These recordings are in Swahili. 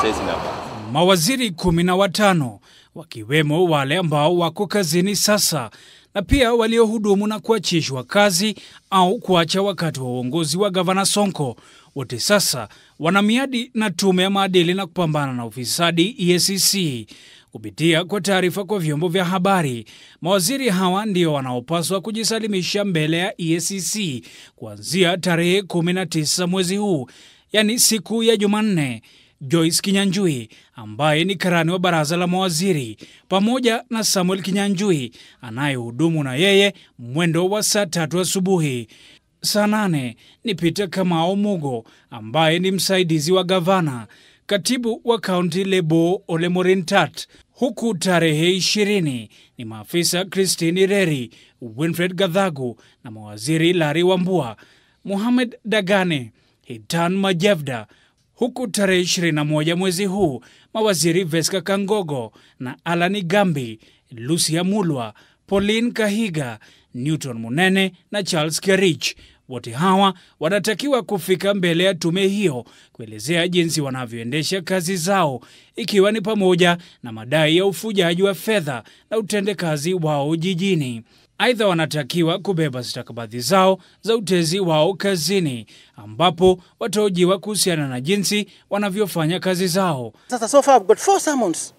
saizi hapa. Mawaziri kumi na watano wakiwemo wale ambao wako kazini sasa na pia waliohudumu na kuachishwa kazi au kuacha wakati wa uongozi wa gavana Sonko, wote sasa wana miadi na tume ya maadili na kupambana na ufisadi EACC. Kupitia kwa taarifa kwa vyombo vya habari, mawaziri hawa ndio wanaopaswa kujisalimisha mbele ya EACC kuanzia tarehe 19 mwezi huu, yaani siku ya Jumanne. Joyce Kinyanjui ambaye ni karani wa baraza la mawaziri pamoja na Samuel Kinyanjui anayehudumu na yeye mwendo wa saa tatu asubuhi. Saa nane ni Peter Kamau Mugo ambaye ni msaidizi wa gavana, katibu wa kaunti Lebo Ole Morintat, huku tarehe ishirini ni maafisa Christine Reri, Winfred Gadhagu na mawaziri Lari Wambua, Mohamed Dagane, Hitan Majevda huku tarehe 21 mwezi huu mawaziri Veska Kangogo na Alani Gambi, Lucia Mulwa, Pauline Kahiga, Newton Munene na Charles Kerich wote hawa wanatakiwa kufika mbele ya tume hiyo kuelezea jinsi wanavyoendesha kazi zao, ikiwa ni pamoja na madai ya ufujaji wa fedha na utendekazi wao jijini. Aidha, wanatakiwa kubeba stakabadhi zao za utezi wao kazini, ambapo watahojiwa kuhusiana na jinsi wanavyofanya kazi zao. Sasa so far I've got four summons.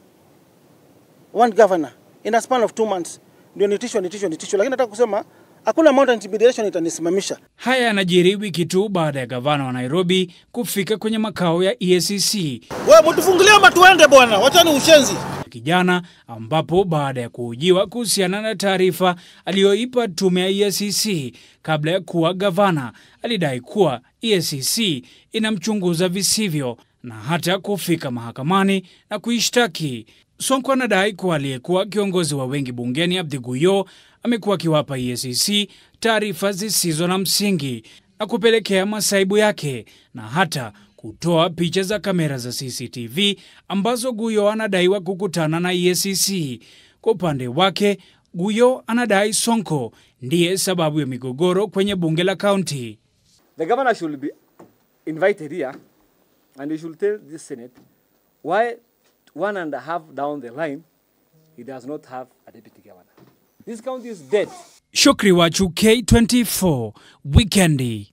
One governor in a span of two months. Ndio nitishwa nitishwa nitishwa, lakini nataka kusema hakuna amount of intimidation itanisimamisha. Haya yanajiri wiki tu baada ya gavana wa Nairobi kufika kwenye makao ya EACC Wewe mtufungulie ama tuende bwana, wachani ushenzi. kijana, ambapo baada ya kuhojiwa kuhusiana na taarifa aliyoipa tume ya EACC kabla ya kuwa gavana, alidai kuwa EACC inamchunguza visivyo na hata kufika mahakamani na kuishtaki. Sonko anadai kuwa aliyekuwa kiongozi wa wengi bungeni Abdi Guyo amekuwa akiwapa EACC taarifa zisizo na msingi na kupelekea masaibu yake na hata kutoa picha za kamera za CCTV ambazo Guyo anadaiwa kukutana na EACC. Kwa upande wake, Guyo anadai Sonko ndiye sababu ya migogoro kwenye bunge la kaunti. The governor should be invited here and he should tell this Senate why one and a half down the line he does not have a deputy governor. This county is dead. Shukri Wachu, K24 Wikendi.